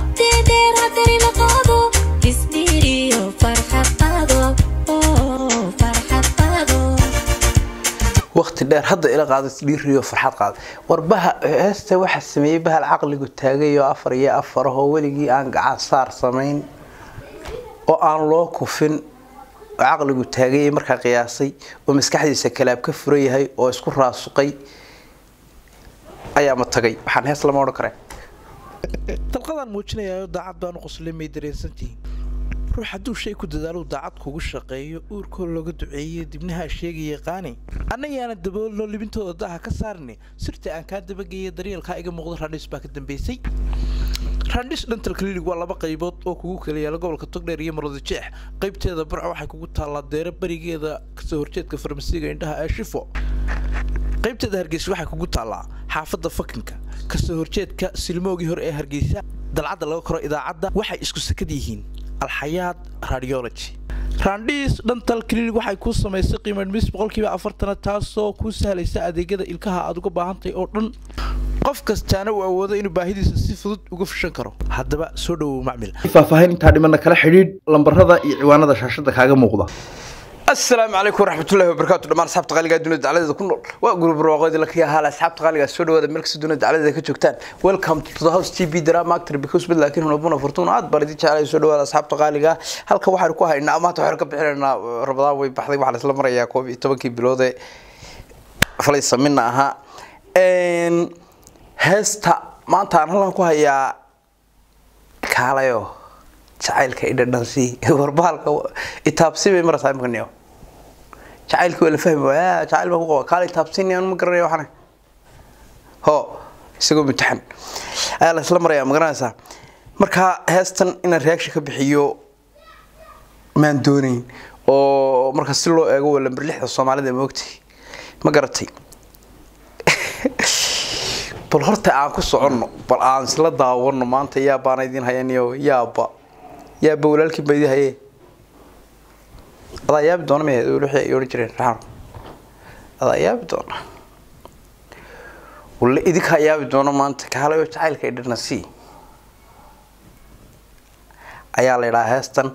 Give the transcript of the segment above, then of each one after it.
waqti dheer hadari la qaado isdhiiriyo farxad qaado oo farxad qaado waqti dheer hadda ila qaado isdhiiriyo farxad qaado warbaha heesta waxaa sameeyey bahal caqligu taagay oo afar iyo afar ahoo weligii aan gacan saar samayn oo aan loo kufin oo caqligu taagay markaa qiyaasay oo maskaxdiisa kalaab ka furan yahay oo isku raasuqay ayaa ma tagay waxaan hees lama odhan karaa dalqadaan muujinayayo daacad baanu qoslay may dareensantihiin ruux hadduu shay ku dadaaluu daacad kugu shaqeeyo uurkoo looga duceeyo dibnaha sheegaya qaani annayaana daboolno libintooda daha ka saarne sirta aan kaa dabageeya daryeelkaa iga muuqda raandhis baa ka dambeysay raandhis dhantal klinig waa laba qaybood oo kugu kala yaala gobolka togdheer iyo marwada jeex qaybteeda burca waxay kugu taallaa deero berigeeda kasoo horjeedka farmasiga indhaha ee shifo qaybteeda hargeysa waxay kugu taallaa xaafadda fakinka kasoo horjeedka silmoogii hore ee hargeysa dalcadda laga koro idaacadda waxay isku sakad yihiin alxayaad radiology raandhiis dhantal klinig waxay kuu samaysay qiimadhmis boqolkiiba afartana taasoo kuu sahlaysa adeegyada ilkaha aad uga baahantahay oo dhan qof kastaana uu awoodo inuu baahidiisa si fudud uga fishan karo haddaba soo dhowow macmil faahfaahin intaa dhimana kala xidhiidh lambarada iyo ciwaanada shaashada kaaga muuqda asalaamu calaykum waraxmatullahi wabarakaatu dhammaan asxaabta qaaliga dunida dacladeeda ku nool waa gurub barwaaqoodi la kaya haala asxaabta qaaliga soo dhawaada meel kasta dunida dacladeeda ka joogtaan welcome to the house tv drama actor because bid laakiin hunabuna fortuna aad baan idin jeclay soo dhawaada asxaabta qaaliga halka waxaan ku haynaa maanta waxaan ka bixinaynaa rabadaan way baxday waxaa laisla marayaa koob iyo tobankii bilood ee falaysa mina ahaa heesta maanta aan halkan ku hayaa kaalayo jacaylka idhadhansi warbahalka itaabsi bay maraysaa imika niyo jacaylka waa la fahmi waaya jacayl baan ku qaba kaala itaabsini aan ma garanaya waxana ho isagoo mutaxan ayaa la isla maraya ma garanaysaa marka heestan inaan reaction ka bixiyo maan doonayn oo marka si loo eego waa lambar lixda soomaalida ma ogtay ma garatay bal horta aan ku soconno bal aan isla daawano maanta yaabaana idin hayaniyo yaaba yaaba walaalkii baa idin haye adaa yaabi doona maya wixii ay odhan jireen raxan adaa yaabi doona walla idinkaa yaabi doona maanta kaalayo jacaylka idhana si ayaa la idhaha heestan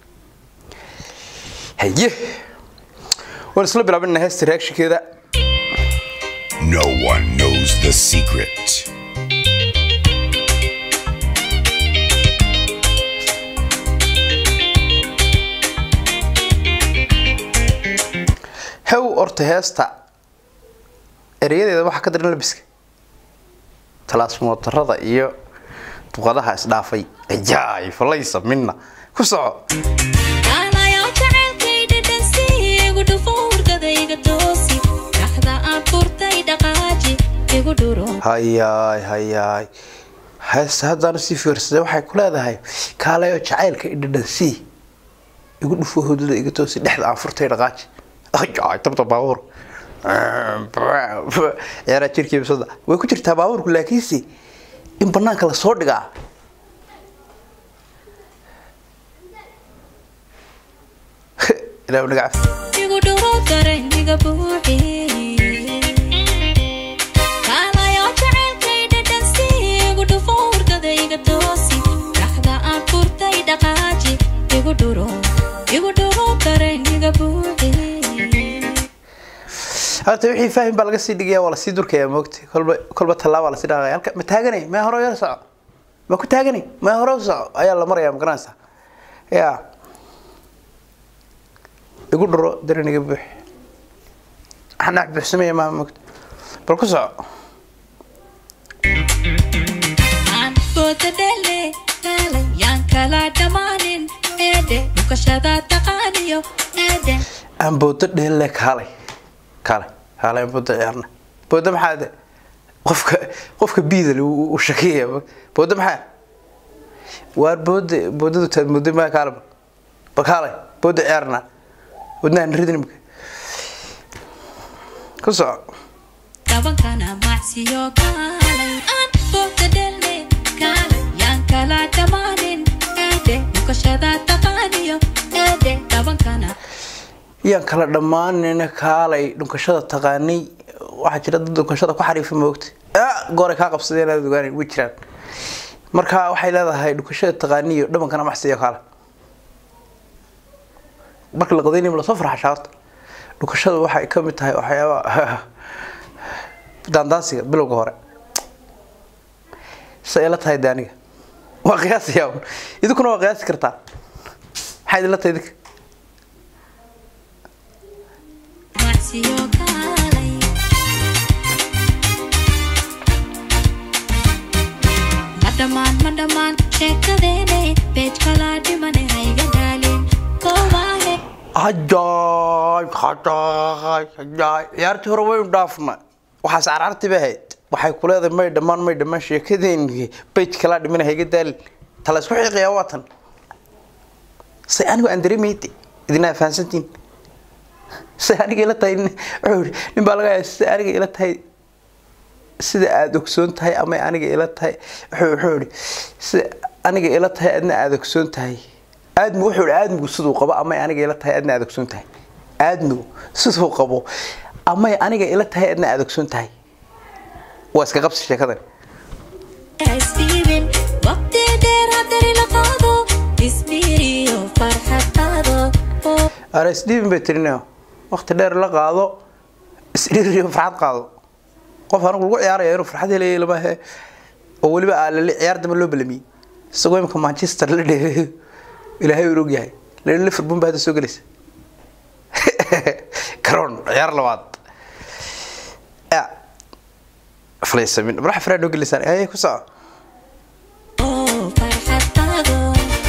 haye waan isla bilaabina heesta reactionkeeda No one knows the secret. hew horta heesta ereyadeeda waxaa ka daran labiska talaasmootarada iyo duqadaha isdhaafay ajaay falaysa mina ku soco kaalayaa jacaylkayda dhansi igu dhufo hurdadayga toosi dhaxda aan furtay dhaqaaji igu dhuro hayaay hayaay heesta haddaan sii fiirsaday waxay ku leedahay kaalayo jacaylka idhadhansii igu dhufo hudada iga toosi dhexda aan furtay dhaqaaji ajaay tabta baabuur ciyaaraha jirkii bisada way ku jirtaa baabuurku laakiinse in banaanka lasoo dhigaa ilaa naga cafi igu dhuro darayniga buuxi kaalayaa jacaylkayda dhansi igu dhufo hurdadayga toosi dhaxda aan furtay dhaqaaji igu dhuro igu dhuro darayniga buuxi horta wixii fahim baa laga sii dhigaya waa lasii durkaya moogta kolba kolba tallaabaa lasii dhaqaya halka ma taaganay ma hore yar soco ma ku taaganay ma hore u soco ayaa la maraya ma garanaysaa ya igu dhuro daraniga buux xanax buuxsamaya maa moogta bal ku soco aan booda dhele kaalay yaan kala dhammaanin eedhe dhukashada taqaaniyo eedhe aan boodo dheelle kaalay kaalay kaalay aan boodo ciyaarna boodo maxaa de qofka qofka biidal u shakiyaya boodo maxaa waar booda boodadu taad mooday maa kaalay bal kaalay boodo ciyaarna wadnahan ridin imika ku soco dhabankana macsiyo kaalay aan booda dhele kaalay yaan kala dhammaanin eedhe dhukashada taqaaniyo eedhe dhabankana yaan kala dhammaanina kaalay dhunkashada taqaanay waxaa jira dad dhunkashada ku xariifa moogta gooray kaa qabsadeen aad ogaanayn way jiraan marka waxay leedahay dhukashada taqaaniyo dhamankana maxsiyo kale marka la qadaynayma lasoo farxashaa horta dhukashada waxay ka mid tahay waxyaaba daandaansiga bilowga hore se ila tahay de aniga waa qiyaasaya un. idinkuna waa qiyaasi kartaa maxay idinla tahay idinka macsiyo kaalay ma dhammaan ma dhammaan sheekadeene beej kalaa dhimane hayga daalin koobaahe hajaay hajaay hajaay ciyaartii hore waynu dhaafna waxaas caraartii bay ahayd waxay ku leedahay may dhammaan may dhammaan sheekadeeni bej kalaa dhimana hayga daalin tala isku xiiqayaa waa tan se anigu aan dareemayde idinaa fahansantiin se aniga ila tahay nin- wuxuu yidhi nin baa laga yaaba se aniga ila tahay sida aada ogsoon tahay ama aniga ila tahay wuxuu wuxuu yidhi sida aniga ila tahay adna aada ogsoon tahay aadmigu wuxuu yidhi aadmigu siduu qabo amay aniga ila tahay adna aada ogsoon tahay aadmigu siduu qabo amay aniga ila tahay adna aada ogsoon tahay waa iska qabsi sheekadan isdhiibin waqti dheer haddari la qaado isdhiiriyo farxad qaado oo ara isdhiibin bay tirinayo waqti dheer la qaado isdhiiriyo farxad qaado qof anigu lagu ciyaaraya inuu farxad helaya lama he oo weliba aa lali ciyaar damba loo balamiyey isagoo imika manchester la dheereeyo ilaahay uu og yahay lana liverpool baa hadda soo gelaysa garoon ciyaar labaad Ya. flaysamin madaxa faraa noo geliysaan ayay ku soco oo farxad qaado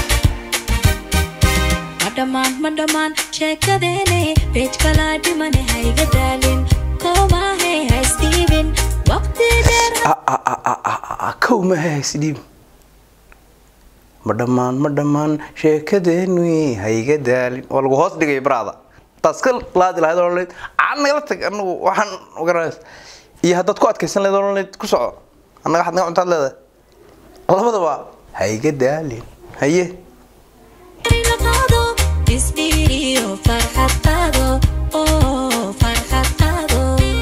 ma dhammaan ma dhammaan sheekadeene beej kalaa dhimane hayga daalin koobaahe ha isdhiibin waqti dheer Ah, ah, ah, ah, ah, ah, ah, kow ma haysdhiib ma dhammaan ma dhammaan sheekadeenu hayga daalin waa lagu hoos dhigay baraada taas ka laadi lahayd oo lahayd aan nagala tag anagu waxaan ogaanays iyo haddaad ku adkaysan lahayd oo lahayd ku soco annaga waxaad naga cuntaad leedahay labadaba hayga daalin haye la qaado isdhiiriyo farxad qaado oo farxad qaado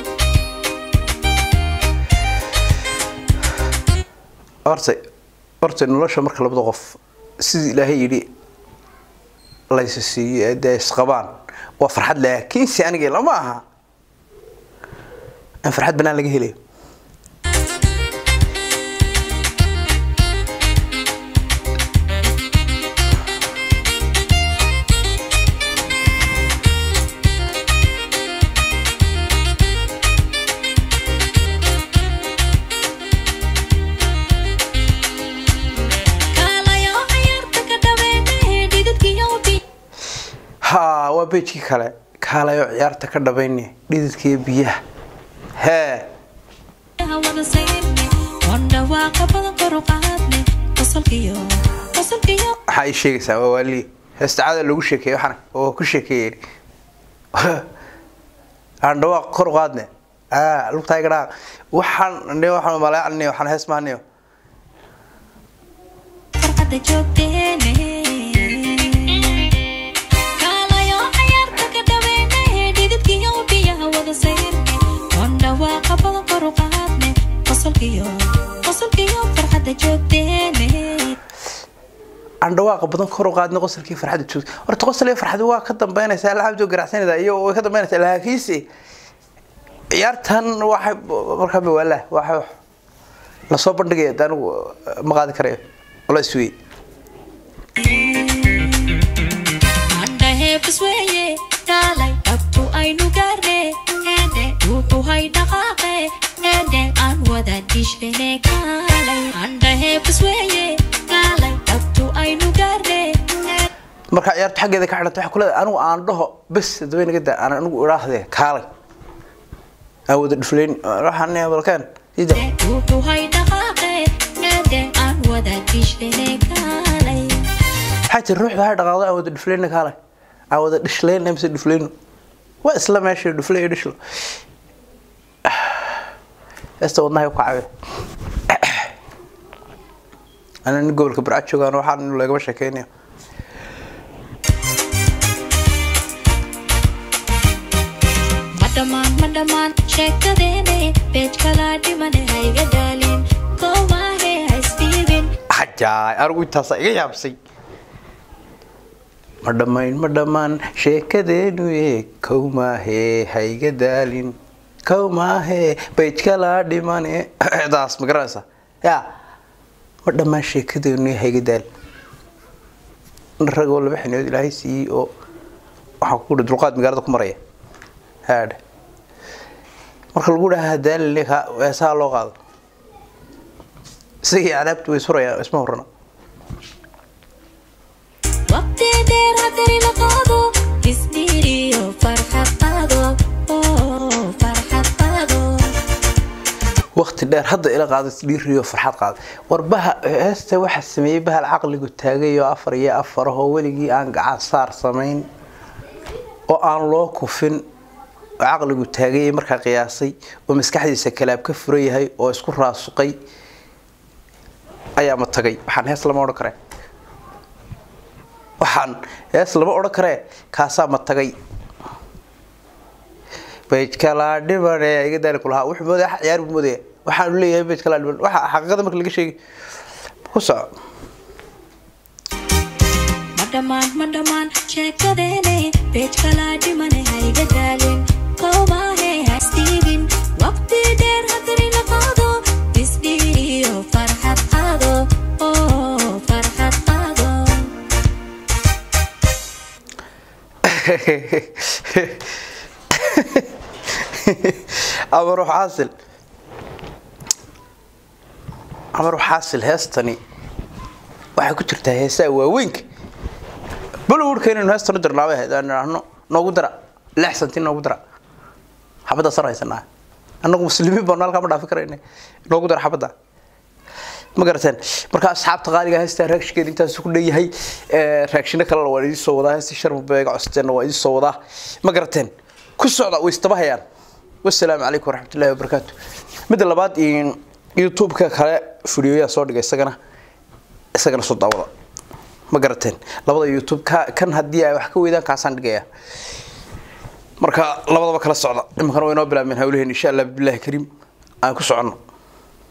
horta horta nolosha marka labada qof sidii ilaahay yidhi laysa siiyo ee dee isqabaan waa farxad laakiinse aniga lama aha in farxad banaan laga helayo kaalayo ciyaarta ka dhaweene dhididkiyo bi haa waa beejkii kale kaalayo ciyaarta ka dhabayne dhididkiiyo biyaha hee wada sayrne oon dhawaaqa badan kor u qaadne qosolkiyo qosolkiyo waxaa ii sheegaysaa waa waali heestacaada loogu sheekeeyey waxana oo ku sheekeeyey aan dhawaaq kor u qaadne aa lugtaa iga dhaaq waxaan ne waxaan malaacne waxaan hees mahaniyo farxadda joogteene kaalayo ciyaarta ka dhaweene dhididkiyo biyaha wada sayrne oon dhawaaqa badan kor u qaadne qosolkiyo qosolkiyo farxadda joogteene aan dhawaaqa badan kor u qaadne qosolkii farxadda joogta horta qosol iyo farxadu waa ka dambeynaysaa alxamdu garacsanayda iyo way ka dambeynaysaa laakiinse ciyaartan waxay markaa bawaala waxay lasoo bandhigaya de anigu ma qaadi karayo la isweyey andhaheebis weeye dhaalay dhabtu aynu gaarne ede dhuuxu hay dhaqaaqe ede aan wada dhishene kaalay andhaheebis weeye dhaalay dhabtu aynu gaarne marka ciyaartu xaggeeda ka xidhanta waxay ku leedahay anigu aan dhaho bes dabay naga daa aan anigu idhaahdee kaalay aan wada dhufleyn waxaan balkeen ida dhuuxu hay dhaqaaqe ede aan wada dhishene kaalay waxaa jira ruuxda hay dhaqaaqdo aan wada dhufleyna kaalay aan wada dhishleyna mise dhufleyno waa isla meesha dhufle iyo dhishlo heesta wadnahay ku caawiya ana nin gobolka burcad joogaan waxaan lagama sheekeynayo ma dhammaan ma dhammaan sheekadeene beej kalaa dhimane hayga daalin koobaahe ha isdhiibin jaay anigu intaasa iga yaabsay ma dhammayn ma dhammaan sheekadeenu ye kow maahee hayga daalin kow maahee baydkalaa dhimane daas ma garanaysa ya ma dhammaan sheekadeenu ye hayga daalin ragoo laba xiniyood ilaahay siiyey oo waxaa ku dhi dulqaad magaalada ku maraya haadhe marka lagu dhahaa daalin heesaha loo qaado isagii cadaabtu way surayaan isma horana waqti dheer haddani la qaado isdhiiriyo farxad qaado oo farxad qaado waqti dheer hadda ila qaado isdhiiriyo farxad qaado warbaha heesta waxaa sameeyey bahal caqligu taagay oo afar iyo afar ahoo weligii aan gacan saar samayn oo aan loo kufin oo caqligu taagay markaa qiyaasay oo maskaxdiisa kalaab ka furan yahay oo isku raasuqay ayaa ma tagay waxaan hees lama odhan karee waxaan hees lama odhan karee kaasaa ma tagay bajkalaa dhibane iga daali ku lahaa wuxuu moodaya ciyaar buu moodaya waxaan leeyahay bajkalaa dhiban waxa xaqiiqada marka laga sheegay ku soco ma dhammaan ma dhammaan sheekadeene beej kalaa dhimane hayga daalin kowmaahe hasdiibin waqti dheer haddani la qaado isdhiiriyo farxad qaado oo farxad qaado amar xaasil amar xaasil heestani waxay ku jirtaa heesaha waaweynka bollywoodka inaynu heestan u dirnaabay ahayd aan idhaahno noogu dara lix santi noogu dara xabadda sar haysanaa annagu muslimiin baanu halkaa ma dhaafi karayna noogu dara xabadda ma garateen marka asxaabta qaaliga heestaa raagshigeed intaas ku dheeyahay raagshino kalena waan idiin soo wadaa heestii sharmabeega costeenna waa idiin soo wadaa ma garateen ku socda way istaba hayaan wasalaamu calaykum waraxmatullaahi wabarakaatu midda labaad youtube-ka kale fidiyoyaa soo dhigay isagana isagana soo daawada ma garateen labada youtube ka kan haddii ay wax ka weydaan kaasaan dhigaya marka labadaba kala socda iminkana waa inoo bilaabmeen hawlaheen insha allah bilahi kariim aan ku soconno